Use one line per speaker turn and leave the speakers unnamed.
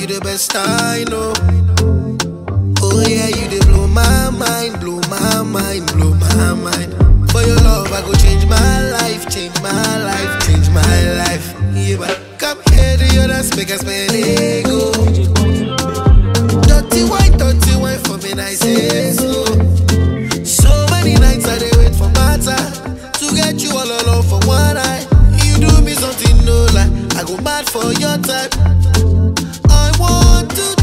the best I know. Oh yeah, you dey blow my mind, blow my mind, blow my mind. For your love, I go change my life, change my life, change my life. Yeah, but come here to your dance, make us spend ego. Dirty wine, dirty wine for me, I say so. So many nights I dey wait for my time to get you all alone for one night. You do me something no lie, I go mad for your type. I want to